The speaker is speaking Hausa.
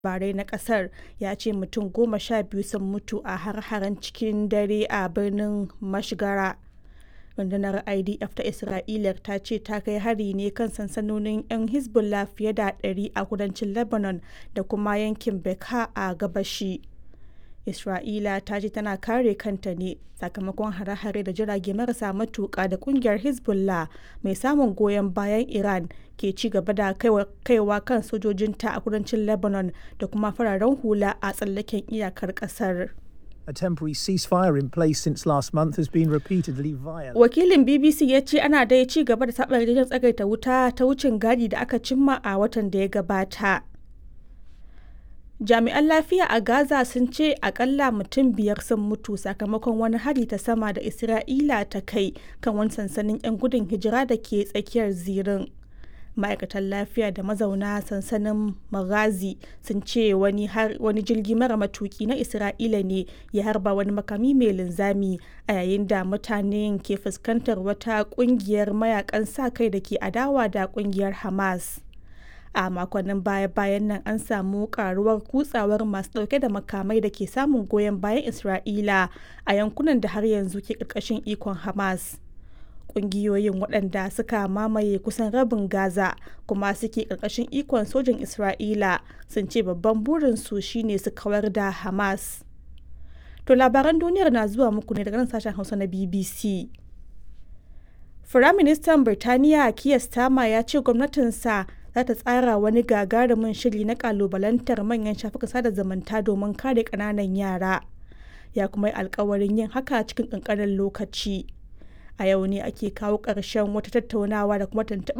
labarai na kasar ya ce mutum goma sha biyu sun mutu a har-haren cikin dare a birnin mashgara rundunar idf ta isra'ila ta ce ta kai hari ne kan sansanonin 'yan hezbollah fiye da 100 a kudancin lebanon da kuma yankin beka a gabashi isra'ila ta ce tana kare kanta ne sakamakon hare-hare da jirage marasa matuka da kungiyar hezbollah mai samun goyon bayan iran ke ci gaba da kaiwa kan sojojinta a kudancin lebanon da kuma fararen hula a tsallaken iyakar kasar A temporary ceasefire in place since last month has been repeatedly violated. Wakilin BBC ya ce ana dai ci gaba da saɓa yarjejen tsagaita wuta ta wucin gadi da aka cimma a watan da ya gabata. Jami'an lafiya a Gaza sun ce akalla mutum biyar sun mutu sakamakon wani hari ta sama da Isra'ila ta kai kan wani sansanin 'yan gudun hijira da ke tsakiyar zirin. ma'aikatan lafiya da mazauna sansanin magazi sun ce wani, wani jirgi mara matuki na isra'ila ne ya harba wani makami mai linzami a yayin da mutanen ke fuskantar wata kungiyar mayakan sa kai da ke adawa da kungiyar hamas a makonnin baya-bayan nan an samu karuwar kutsawar masu dauke da makamai da ke samun goyon bayan isra'ila a yankunan da har yanzu ke karkashin ikon hamas kungiyoyin waɗanda suka mamaye kusan rabin gaza kuma suke ƙarƙashin ikon sojin isra'ila sun ce babban burinsu shine su kawar da hamas to labaran duniyar na zuwa muku ne daga nan sashen hausa na bbc firaministan birtaniya kiya stama ya ce gwamnatinsa za ta tsara wani gagarumin shiri na kalubalantar manyan shafukan sada zumunta domin kare ƙananan yara ya kuma yi alkawarin yin haka cikin ƙanƙanin lokaci a yau ne ake kawo ƙarshen wata tattaunawa da kuma tuntuɓar